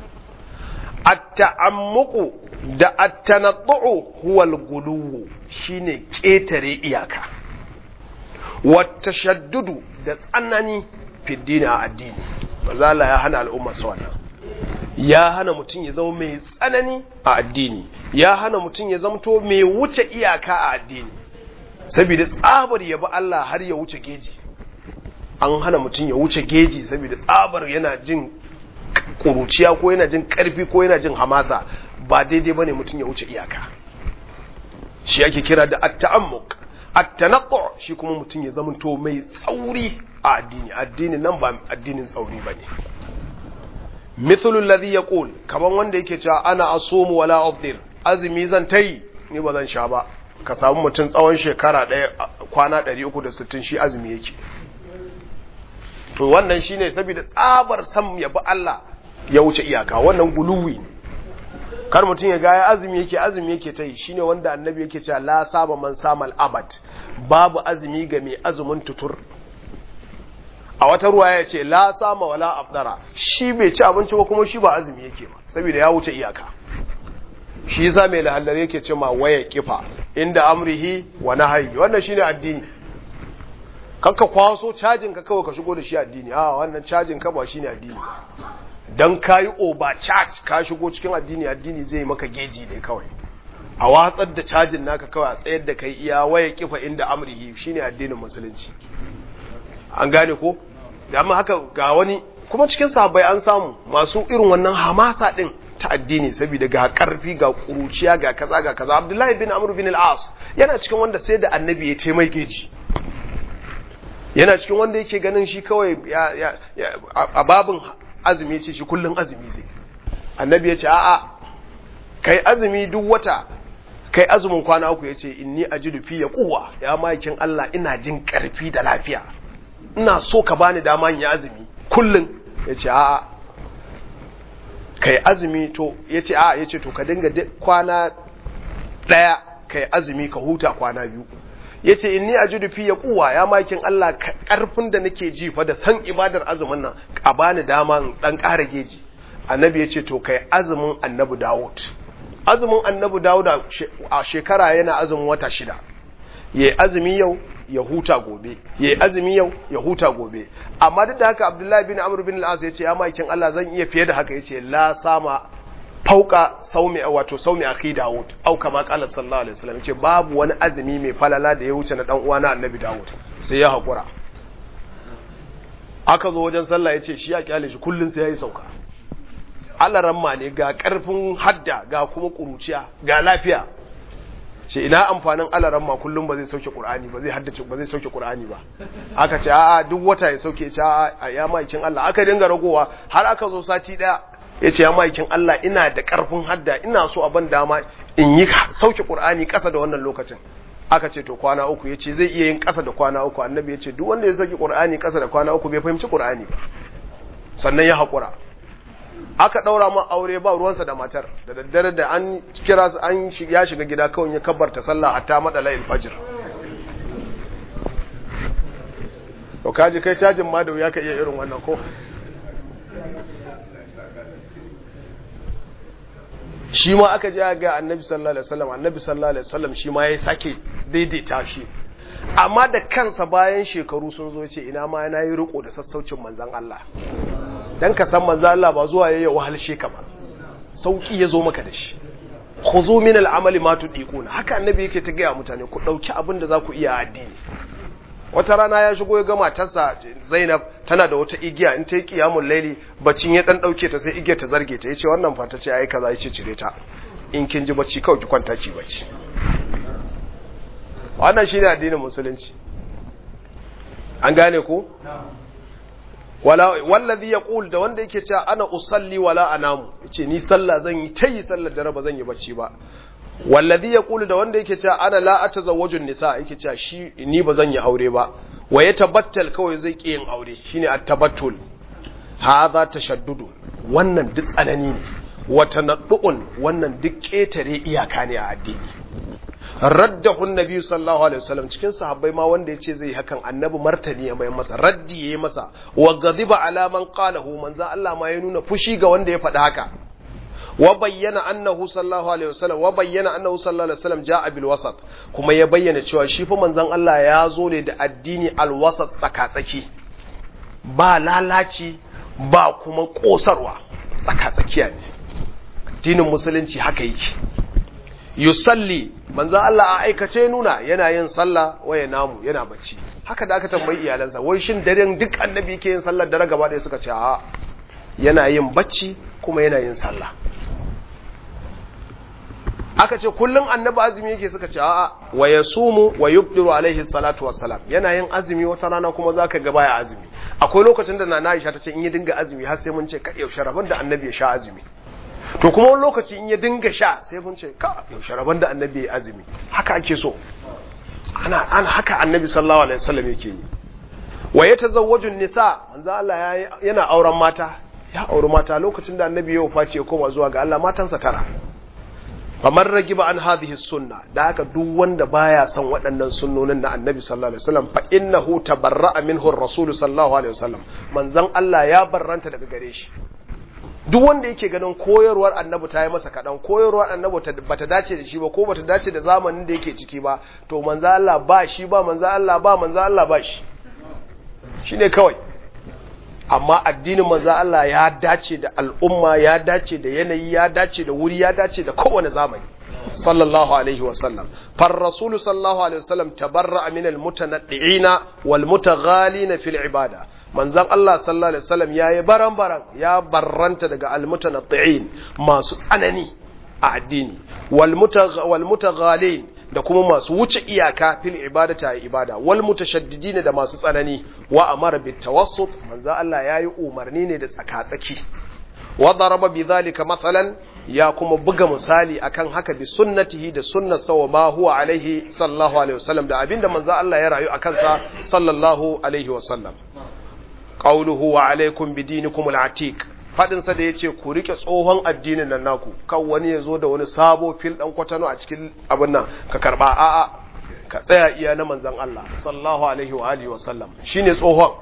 at-ta'ammuqu da at-tanaddu huwa al-guluwu shine ketare iyaka wa tashaddudu da tsanani fiddini a addini manzo Allah ya hana al'umma su wannan ya hana mutum ya zama mai tsanani a addini ya hana mutum ya zamto mai wuce iyaka a addini saboda tsabar ya bi Allah har ya wuce geji an hana mutum ya wuce geji saboda tsabar yana jin kuruciya ko yana jin karfi ko yana jin hamasa ba daidai bane mutum ya wuce iyaka shi ake kira da at-ta'ammuq at-tanattu shi kuma mutum ya zamanto mai tsauri a addini addini nan ba addinin tsauri bane mithlu alladhi yaqul kaman wanda yake cewa ana asumu wala afdir azumi zan tayi ni ba zan sha ba ka samu mutum tsawon shekara ɗaya kwana 360 shi azumi yake to wannan shine saboda tsabar sam ya bi Allah ya wuce iyaka wannan guluwi ne kar mutum ya ga ya azumi yake azumi yake ta yi shine wanda annabi yake cewa la saba man samal abad babu azumi ga mai azumin tutur a wata ruwa ya ce la sama wala afdara shi bai ci abinci ba kuma shi ba azumi yake ba saboda ya wuce iyaka shi yasa mai lahallar yake ce ma waya kifa inda amrihi wa nahyi wannan shine addini kakka kwaso cajin ka kawai ka shigo da shi addini a wannan cajin ka ba shine addini dan kayi over charge ka shigo cikin addini addini zai maka geji ne kawai a watsar da cajin naka kawai a tsayar da kai iya waya kifa inda amrihi shine addinin musulunci an gane ko amma haka ga wani kuma cikin sahabbai an samu masu irin wannan hamasa din ta addini saboda ga karfi ga kuruciya ga kaza ga kaza Abdullahi bin Amr bin al-As yana cikin wanda sai da annabi ya taimai geji yana cikin wanda yake ganin shi kawai a babin azumi ce shi kullun azumi zai annabi ya ce a'a kai azumi duk wata kai azumin kwana uku ya ce inni ajidu fi ya kuwa ya makin Allah ina jin karfi da lafiya ina so ka bani dama yi azumi kullum ya ce a'a kai azumi to ya ce a'a ya ce to ka dinga kwana ɗaya kai azumi ka huta kwana biyu ya ce inni a judu fiye kuwa ya makin Allah ƙarfin da nake ji fa da san ibadar azumin nan a bani dama ɗan ƙara geji annabi ya ce to kai azumin annabi dawud azumin annabi dawud a shekara yana azumin wata shida ya azumi yau ya huta gobe ya yi azumi yau ya huta gobe amma duk da haka abdullahi bin amr bin al-as ya ce ya maikin Allah zan iya fiye da haka ya ce la sama fauka saumi wato saumi akhi daud au kama qala sallallahu alaihi wasallam ce babu wani azumi mai falala da ya wuce na dan uwa na annabi daud sai ya hakura aka zo wajen sallah yace shi ya kyale shi kullun sai yayi sauka Allah ramma ne ga karfin hadda ga kuma kuruciya ga lafiya ce ina amfanin alaran ma kullum ba zai sauke qur'ani ba zai haddace ba zai sauke qur'ani ba aka ce a'a duk wata ya sauke ce a'a ya maikin Allah aka dinga ragowa har aka zo sati daya yace ya maikin Allah ina da karfin hadda ina so a ban dama in yi sauke qur'ani kasa da wannan lokacin aka ce to kwana uku yace zai iya yin kasa da kwana uku annabi yace duk wanda ya sauke qur'ani kasa da kwana uku bai fahimci qur'ani ba sannan ya hakura aka daura ma aure ba ruwansa da matar da daddare da an kira su an ya shiga gida kawai ya kabbarta sallah hatta madala fajr to kaji kai cajin ma da wuya ka iya irin wannan ko shi ma aka ji ga annabi sallallahu alaihi wasallam annabi sallallahu alaihi wasallam shi ma ya sake daidaita shi amma da kansa bayan shekaru sun zo ce ina ma yana yi riko da sassaucin manzon Allah dan ka san manzo Allah ba zuwa yayi wahalshe ka ba sauki yazo maka da shi khuzu min al-amali ma tudiquna haka annabi yake ta gaya mutane ku dauki abin da za ku iya addini wata rana ya shigo ya ga matarsa Zainab tana da wata igiya in ta yi qiyamul laili bacin ya dan dauke ta sai igiyar ta zarge ta yace wannan fa ta ce ai kaza yace cire ta in kin ji bacci kawai ki kwanta ki bacci wannan shine addinin musulunci an gane ko wala wallazi yaqul da wanda yake cewa ana usalli wala anamu yace ni sallah zan yi tayi sallar dare ba zan yi bacci ba wallazi yaqul da wanda yake cewa ana la atazawwaju nisa yake cewa shi ni ba zan yi aure ba wa ya tabattal kawai zai ki yin aure shine at-tabattul hadha tashaddudu wannan duk tsanani ne wa tanaddu'un wannan duk ketare iyaka ne a addini raddahu annabi sallallahu alaihi wasallam cikin sahabbai ma wanda yace zai hakan annabi martani ya mai masa raddi yayi masa wa ghadiba ala man qalahu manzo Allah ma ya nuna fushi ga wanda ya faɗi haka wa bayyana annahu sallallahu alaihi wasallam wa bayyana annahu sallallahu alaihi wasallam jaa bil wasat kuma ya bayyana cewa shi fa manzon Allah ya zo ne da addini al wasat tsakatsaki ba lalaci ba kuma kosarwa tsakatsakiya ne addinin musulunci haka yake yusalli manzo Allah a aikace nuna yana yin sallah waya namu yana bacci haka da aka tambayi iyalansa wai shin daren duk annabi yake yin sallar dare gaba ɗaya suka ce a yana yin bacci kuma yana yin sallah aka ce kullum annabi azumi yake suka ce a wa yasumu wa yubdiru alaihi salatu wassalam yana yin azumi wata rana kuma zaka ga baya azumi akwai lokacin da nana Aisha ta ce in ya dinga azumi har sai mun ce ka yaushe rabon da annabi ya sha azumi to kuma wani lokaci in ya dinga sha sai mun ce ka yaushe rabon da annabi ya azumi haka ake so ana ana haka annabi sallallahu alaihi wasallam yake yi wa yatazawwaju nisa manzo Allah yana auren mata ya auri mata lokacin da annabi ya wafaci ya koma zuwa ga Allah matansa tara famar ragiba an hadhihi sunna da haka duk wanda baya son waɗannan sunnonin na annabi sallallahu alaihi wasallam fa innahu tabarra'a minhu ar-rasul sallallahu alaihi wasallam manzon Allah ya barranta daga gare shi duk wanda yake ganin koyarwar annabi ta yi masa kaɗan koyarwar annabi bata dace da shi ba ko bata dace da zamanin da yake ciki ba to manzo Allah ba shi ba manzo Allah ba manzo Allah ba shi shine kawai amma addinin manzo Allah ya dace da al'umma ya dace da yanayi ya dace da wuri ya dace da kowane zamani sallallahu alaihi wa sallam far rasulu sallallahu alaihi wa sallam tabarra'a min al mutanaddi'ina wal mutaghalina fil ibada manzon Allah sallallahu alaihi wasallam yayi baran-baran ya barranta daga almutanatti'in masu tsanani a addini wal mutaghalin da kuma masu wuce iyaka fil ibadati a ibada wal mutashaddidin da masu tsanani wa amara bit tawassut manzon Allah yayi umarni ne da tsaka-tsaki wa daraba bidhalika mathalan ya kuma buga misali akan haka bi sunnatihi da sunnar sawa ma huwa alaihi sallallahu alaihi wasallam da abinda manzon Allah ya rayu akan sa sallallahu alaihi wasallam qawluhu wa alaikum bidinikum al-atiq fadin sa da yace ku rike tsohon addinin nan naku kan wani yazo da wani sabo fil dan kwatano a cikin abin nan ka karba a'a ka tsaya iya na manzon Allah sallallahu alaihi wa alihi wa sallam shine tsohon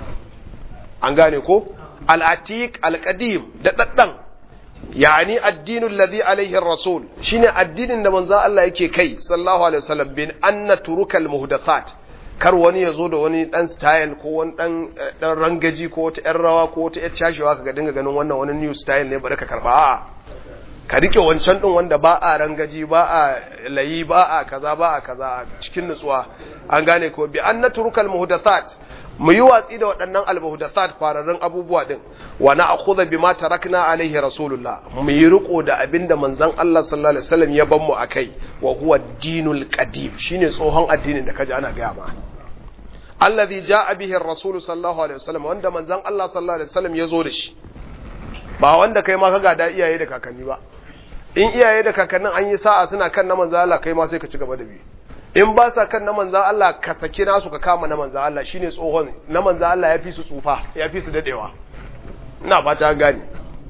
an gane ko al-atiq al-qadim da daddan yani addinul ladhi alaihi ar-rasul shine addinin da manzon Allah yake kai sallallahu alaihi wasallam bin anna turukal muhdathat kar wani ya zo da wani dan style ko wani dan dan rangaji ko wata yar rawa ko wata yar cashewa kaga dinga ganin wannan wani new style ne bari ka karba a'a ka rike wancan din wanda ba a rangaji ba a layi ba a kaza ba a kaza cikin nutsuwa an gane ko bi an naturukal muhdathat mu yi watsi da waɗannan almuhdathat fararrun abubuwa din wa na akhudha bima tarakna alaihi rasulullah mu yi riko da abinda manzon Allah sallallahu alaihi wasallam ya ban mu akai wa huwa dinul qadim shine tsohon addinin da kaji ana gaya ma alladhi jaa bihi ar-rasul sallallahu alaihi wasallam wanda manzon Allah sallallahu alaihi wasallam ya zo da shi ba wanda kai ma ka gada iyaye da kakanni ba in iyaye da kakannin an yi sa'a suna kan na manzon Allah kai ma sai ka ci gaba da bi in ba sa kan na manzan Allah ka saki nasu ka kama na manzan Allah shine tsohon na manzan Allah ya fi su tsufa ya fi su dadewa ina ba ta gani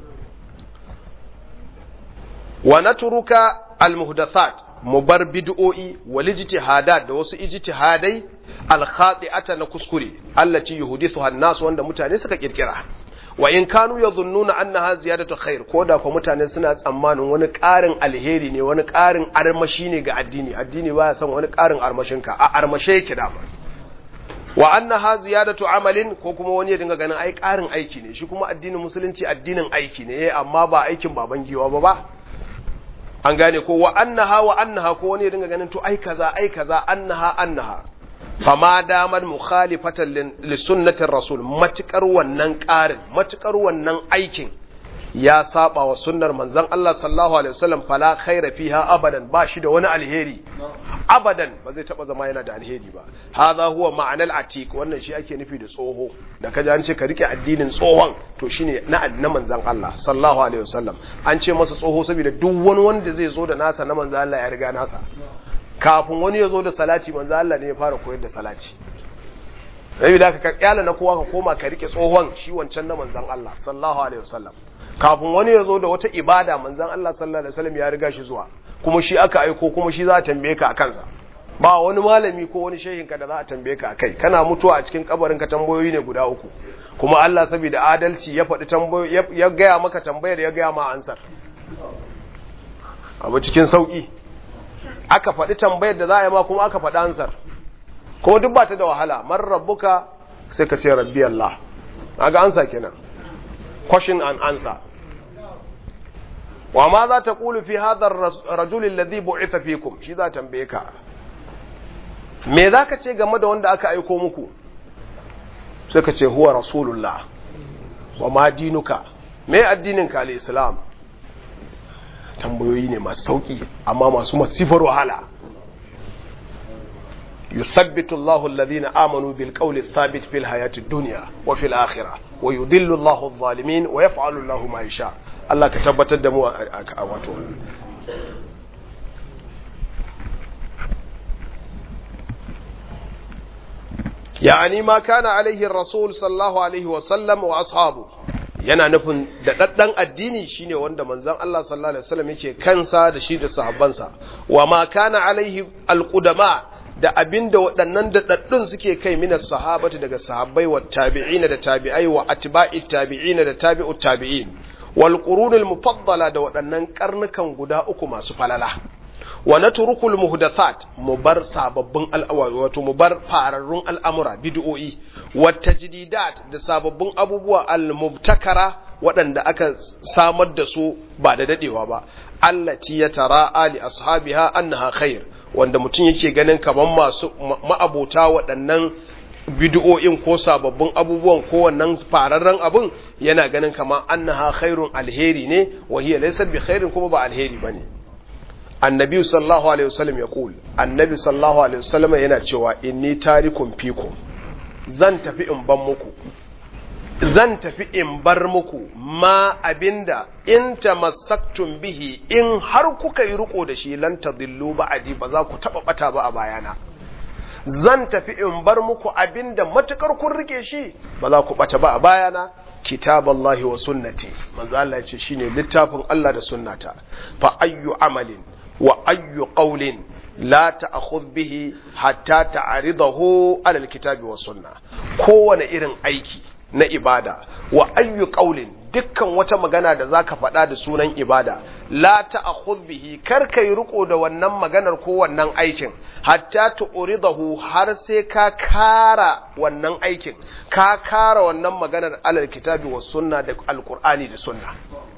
wa natruka almuhdathat mu bar bid'o'i wal ijtihadat da wasu ijtihadai al khati'ata na kuskure allati yuhdithuha an-nas wanda mutane suka kirkira wa in kanu yadhunnuna annaha ziyadatu khair ko da ko mutane suna tsammanin wani ƙarin alheri ne wani ƙarin armashi ne ga addini addini baya son wani ƙarin armashin ka a armashe yake da wa annaha ziyadatu amalin ko kuma wani ya dinga ganin ai ƙarin aiki ne shi kuma addinin musulunci addinin aiki ne amma ba aikin baban giwa ba ba an gane ko wa annaha wa annaha ko wani ya dinga ganin to ai kaza ai kaza annaha annaha fama damar mukhalifatan li sunnatin rasul matukar wannan ƙarin matukar wannan aikin ya saba wa sunnar manzon Allah sallallahu alaihi wasallam fala khaira fiha abadan ba shi da wani alheri abadan ba zai taba zama yana da alheri ba hadha huwa ma'anal atiq wannan shi ake nufi da tsoho da kaji an ce ka rike addinin tsohon to shine na na manzon Allah sallallahu alaihi wasallam an ce masa tsoho saboda duk wani wanda zai zo da nasa na manzon Allah ya riga nasa kafin wani ya zo da salati manzo Allah ne ya fara koyar da salati sai da ka kyala na kowa ka koma ka rike tsohon shi wancan na manzon Allah sallallahu alaihi wasallam kafin wani ya zo da wata ibada manzon Allah sallallahu alaihi wasallam ya riga shi zuwa kuma shi aka aiko kuma shi za a tambaye ka akan sa ba wani malami ko wani shehin ka da za a tambaye ka akai kana mutuwa a cikin kabarin ka tambayoyi ne guda uku kuma Allah saboda adalci ya faɗi tambayoyi ya gaya maka tambayar ya gaya ma ansar abu cikin sauki aka faɗi tambayar da za a yi ma kuma aka faɗi ansar ko duk ba ta da wahala man rabbuka sai ka ce rabbi Allah aga ansa kenan question and answer wa ma za ta kulu fi hadar rajulin ladhi bu'itha fikum shi za tambaye ka me za ka ce game da wanda aka aiko muku sai ka ce huwa rasulullah wa ma dinuka me addinin ka al-islam tambayoyi ne masu sauki amma masu masifar wahala yusabbitu Allahu alladhina amanu bil qawli thabit fil hayati dunya wa fil akhirah wa yudhillu Allahu adh-dhalimin wa yaf'alu Allahu ma yasha Allah ka tabbatar da mu a wato يعني ما كان عليه الرسول صلى الله عليه وسلم وأصحابه yana nufin da daddan addini shine wanda manzon Allah sallallahu alaihi wasallam yake kansa da shi da sahabbansa wa ma kana alaihi alqudama da abinda waɗannan daɗaɗɗun suke kai minas sahabati daga sahabbai wa tabi'ina da tabi'ai wa atba'i tabi'ina da tabi'u tabi'in wal qurunul mufaddala da waɗannan karnukan guda uku masu falala wa natrukul muhdathat mu bar sababbin al'awari wato mu bar fararrun al'amura bid'o'i wa tajdidat da sababbin abubuwa al-mubtakara waɗanda aka samar da su ba da dadewa ba allati yatara'a li ashabiha annaha khair wanda mutum yake ganin kaman masu ma'abota waɗannan bid'o'in ko sababbin abubuwan ko wannan fararren abun yana ganin kaman annaha khairun alheri ne wa hiya laysat bi khairin kuma ba alheri bane annabi sallallahu alaihi wasallam ya kul annabi sallallahu alaihi wasallam yana cewa inni tarikum fikum zan tafi in ban muku zan tafi in bar muku ma abinda in tamassaktum bihi in har kuka yi riko da shi lan tadillu ba'di ba za ku taba bata ba a bayana zan tafi in bar muku abinda matukar kun rike shi ba za ku bata ba a bayana kitaballahi wa sunnati manzo Allah ya ce shine littafin Allah da sunnata fa ayyu amalin wa ayyu qawlin la ta'khudh bihi hatta ta'ridahu ala alkitabi wa sunna kowane irin aiki na ibada wa ayyu qawlin dukkan wata magana da zaka faɗa da sunan ibada la ta'khudh bihi kar kai riko da wannan maganar ko wannan aikin hatta tu'ridahu har sai ka kara wannan aikin ka kara wannan maganar alal kitabi was sunna da alqur'ani da sunna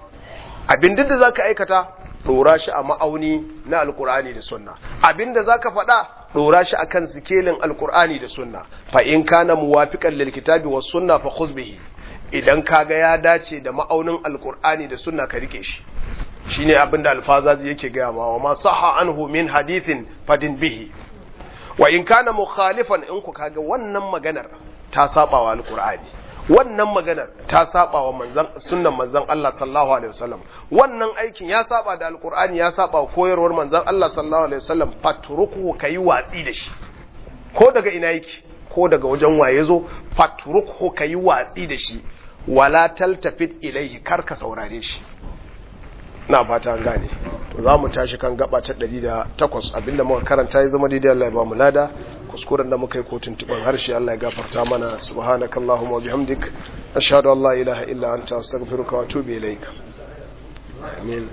abin da zaka aikata dora shi a ma'auni na alqur'ani da sunna abin da zaka faɗa dora shi akan sikelin alqur'ani da sunna fa in kana muwafiqan lil kitabi was sunna fa khudh bihi idan kaga ya dace da ma'aunin alkur'ani da sunna ka rike shi shine abinda alfazazi yake gaya ma wa ma sahha anhu min hadithin fadin bihi wa in kana mukhalifan in ku kaga wannan maganar ta saba wa alkur'ani wannan maganar ta saba wa manzon sunnan manzon Allah sallallahu alaihi wasallam wannan aikin ya saba da alkur'ani ya saba wa koyarwar manzon Allah sallallahu alaihi wasallam fatruku kai watsi da shi ko daga ina yake ko daga wajen waye zo fatruku kai watsi da shi wala taltafit ilaihi kar ka saurare shi na fata an gane to za mu tashi kan gaba ta 108 abinda muka karanta ya zama daidai Allah ya ba mu lada kuskuren da muka yi ko tuntuban harshe Allah ya gafarta mana subhanakallahumma wa bihamdik ashhadu an la ilaha illa anta astaghfiruka wa atubu ilaik amin